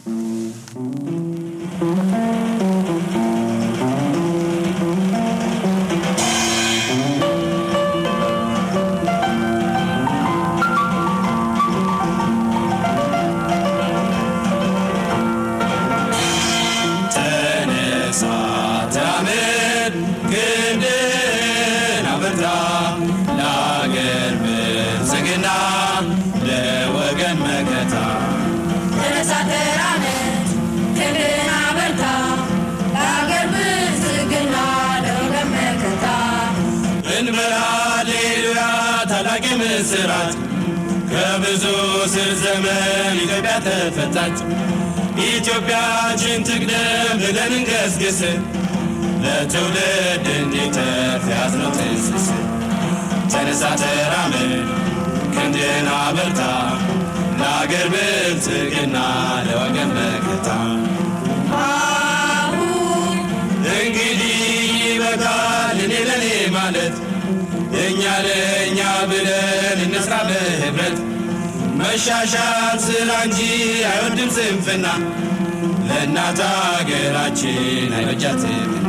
ተነሳ ተራመድ ክንድን አበርታ ለአገር ብልጽግና ለወገን መከታ ተነሳ ተራመድ ክንድን አበርታ ለአገር ብልጽግና ለወገን መከታ እንበል ሃሌሉያ ታላቅ ምስራት ከብዙ ስር ዘመን ኢትዮጵያ ተፈታች። ኢትዮጵያችን ትቅደም ብለን እንገስግስ ለትውልድ እንዲተርፍ ያዝነው ትስስ ተነሳ ተራመድ ክንድን አበርታ ለአገር ብልጽግና ለወገን መከታ አሁን እንግዲህ ይበቃል እኔ ለኔ ማለት እኛ ለእኛ ብለን እንስራ በህብረት መሻሻል ስራ እንጂ አይወድም ስንፍና ለእናት አገራችን አይበጃትምና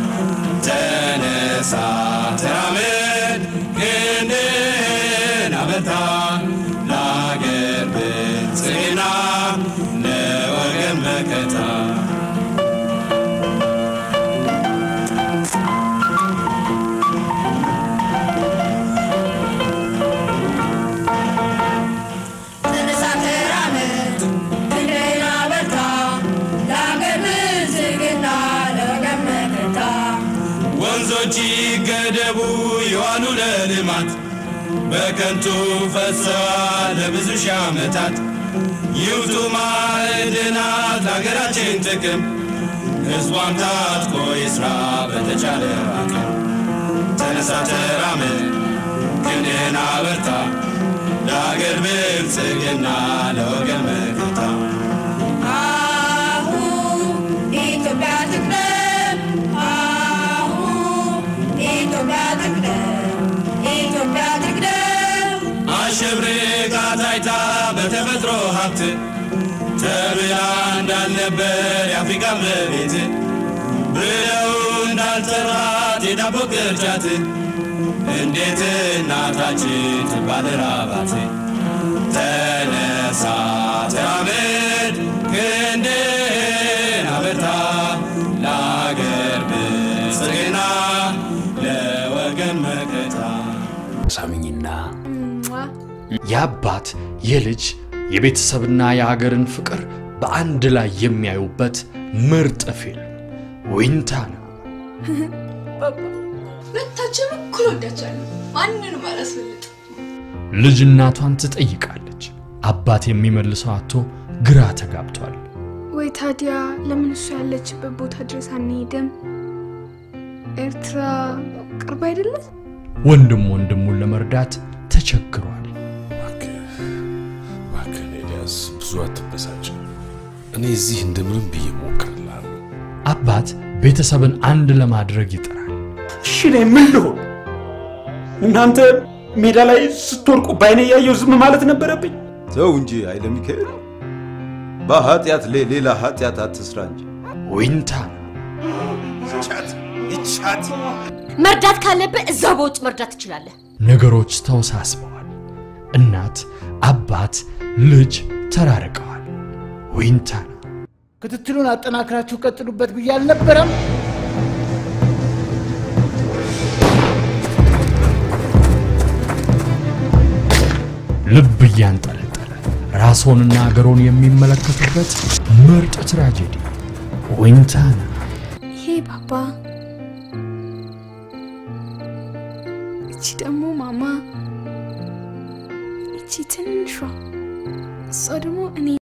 ተነሳ ተራመድ ክንድን አበርታ ለአገር ብልጽግና ለወገን መከታ ተነሳ ተራመድ ክንድን አበርታ ለአገር ብልጽግና ለወገን መከታ ወንዞች ይገደቡ የዋሉ ለልማት በከንቱ ፈሰዋል ለብዙ ሺህ ዓመታት ይውጡ ማዕድናት ለሀገራችን ጥቅም ሕዝቧም ታጥቆ ይስራ በተቻለ አቅም ተነሳ ተራመድ ክንድህን አበርታ ለሀገር ብልጽግና ለወገን መከታ አሁን ኢትዮጵያ ትቅደም አሁን ኢትዮጵያ ትቅደም ኢትዮጵያ ትቅደም አሸብርቃ ታይታ በተፈጥሮ ሀብት ተብላ እንዳልነበር የአፍሪካ መቤት ብለው እንዳልጠራት የዳቦ ቅርጫት እንዴት እናታችን ትባል ራባት ተነሳ ተራመድ ክንድን አበርታ ለአገር ብልጽግና ለወገን መከታ ሳምኝና የአባት የልጅ የቤተሰብና የሀገርን ፍቅር በአንድ ላይ የሚያዩበት ምርጥ ፊልም ዊንታና ሁለታችንም እኩል ወዳቻለሁ። ማንንም አላስበልጥ። ልጅ እናቷን ትጠይቃለች። አባት የሚመልሰው አቶ ግራ ተጋብቷል። ወይ ታዲያ ለምን እሱ ያለችበት ቦታ ድረስ አንሄድም? ኤርትራ ቅርብ አይደለም? ወንድም ወንድሙን ለመርዳት ተቸግሯል። እባክህን ኤልያስ ብዙ አትበሳጭ። እኔ እዚህ እንደምንም ብዬ ሞክርልሃለሁ። አባት ቤተሰብን አንድ ለማድረግ ይጥራል። እሺ እኔ ምን ልሆን? እናንተ ሜዳ ላይ ስትወርቁ በአይኔ እያየሁ ዝም ማለት ነበረብኝ? ተው እንጂ ኃይለ ሚካኤል፣ በኃጢአት ላይ ሌላ ኃጢአት አትስራ እንጂ። ዊንታና ይቻት ይቻት መርዳት ካለብህ እዛው በውጭ መርዳት ትችላለህ። ነገሮች ተወሳስበዋል። እናት፣ አባት፣ ልጅ ተራርቀዋል። ዊንታና ክትትሉን አጠናክራችሁ ቀጥሉበት ብዬ አልነበረም? ልብ እያንጠለጠለ ራስዎንና አገሮን የሚመለከቱበት ምርጥ ትራጀዲ ዊንታና ይሄ ባባ፣ እቺ ደግሞ ማማ፣ እቺ ትንሿ፣ እሷ ደግሞ እኔ